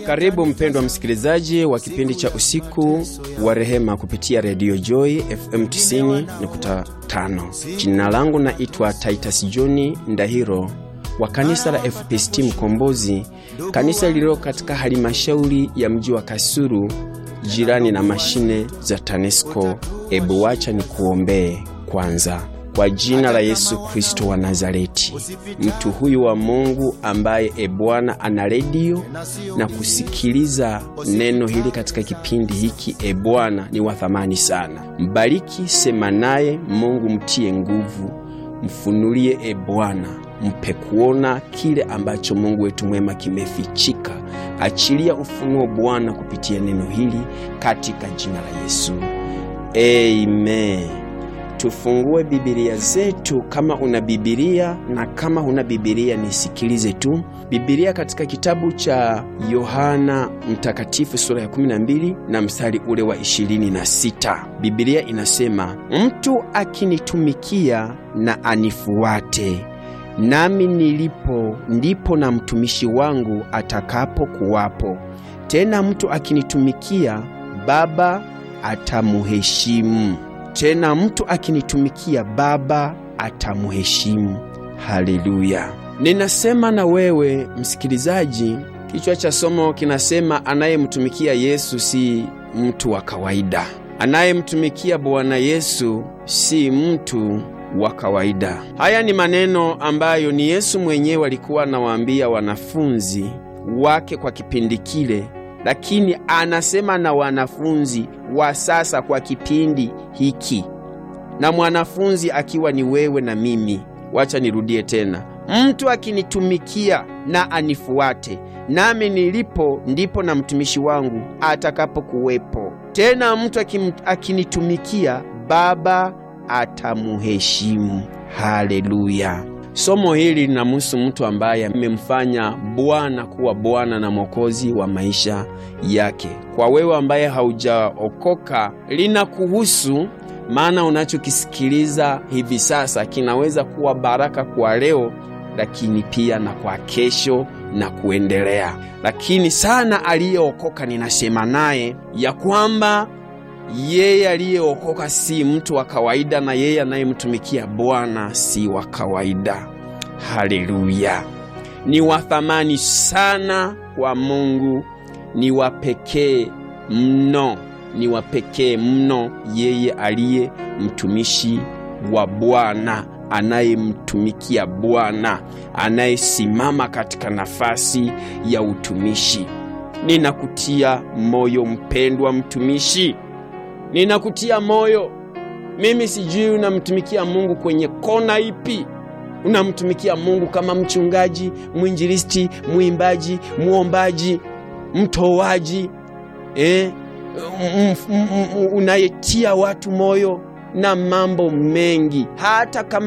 Karibu mpendwa msikilizaji wa kipindi cha usiku wa rehema kupitia redio Joy FM 90.5. Jina langu naitwa Titus John Ndahiro wa kanisa la FPCT Mkombozi, kanisa lililo katika halmashauri ya mji wa Kasulu, jirani na mashine za TANESCO. Ebu wacha ni kuombee kwanza. Kwa jina la Yesu Kristo wa Nazareti, mtu huyu wa Mungu ambaye e Bwana ana redio na kusikiliza neno hili katika kipindi hiki, e Bwana ni wa thamani sana. Mbariki, sema naye Mungu, mtie nguvu, mfunulie e Bwana, mpe kuona kile ambacho Mungu wetu mwema kimefichika. Achilia ufunuo Bwana kupitia neno hili katika jina la Yesu, amen. Tufungue Bibilia zetu kama una Bibilia, na kama huna Bibilia nisikilize tu. Bibilia katika kitabu cha Yohana Mtakatifu sura ya 12 na mstari ule wa 26. Bibilia inasema, mtu akinitumikia na anifuate, nami nilipo ndipo na mtumishi wangu atakapo kuwapo. Tena mtu akinitumikia, Baba atamuheshimu tena mtu akinitumikia Baba atamuheshimu. Haleluya! Ninasema na wewe msikilizaji, kichwa cha somo kinasema anayemtumikia Yesu si mtu wa kawaida. Anayemtumikia Bwana Yesu si mtu wa kawaida. Haya ni maneno ambayo ni Yesu mwenyewe alikuwa anawaambia wanafunzi wake kwa kipindi kile lakini anasema na wanafunzi wa sasa kwa kipindi hiki, na mwanafunzi akiwa ni wewe na mimi. Wacha nirudie tena, mtu akinitumikia na anifuate, nami nilipo ndipo na mtumishi wangu atakapokuwepo. Tena mtu akinitumikia, Baba atamuheshimu. Haleluya! Somo hili linamhusu mtu ambaye amemfanya Bwana kuwa Bwana na Mwokozi wa maisha yake. Kwa wewe ambaye haujaokoka, linakuhusu, maana unachokisikiliza hivi sasa kinaweza kuwa baraka kwa leo, lakini pia na kwa kesho na kuendelea. Lakini sana aliyeokoka, ninasema naye ya kwamba yeye aliyeokoka si mtu wa kawaida, na yeye anayemtumikia Bwana si wa kawaida. Haleluya! Ni wa thamani sana kwa Mungu, ni wa pekee mno, ni wa pekee mno, yeye aliye mtumishi wa Bwana, anayemtumikia Bwana, anayesimama katika nafasi ya utumishi. Ninakutia moyo mpendwa mtumishi Ninakutia moyo. Mimi sijui unamtumikia Mungu kwenye kona ipi. Unamtumikia Mungu kama mchungaji, mwinjilisti, mwimbaji, muombaji, mtoaji, eh, unayetia watu moyo na mambo mengi, hata kama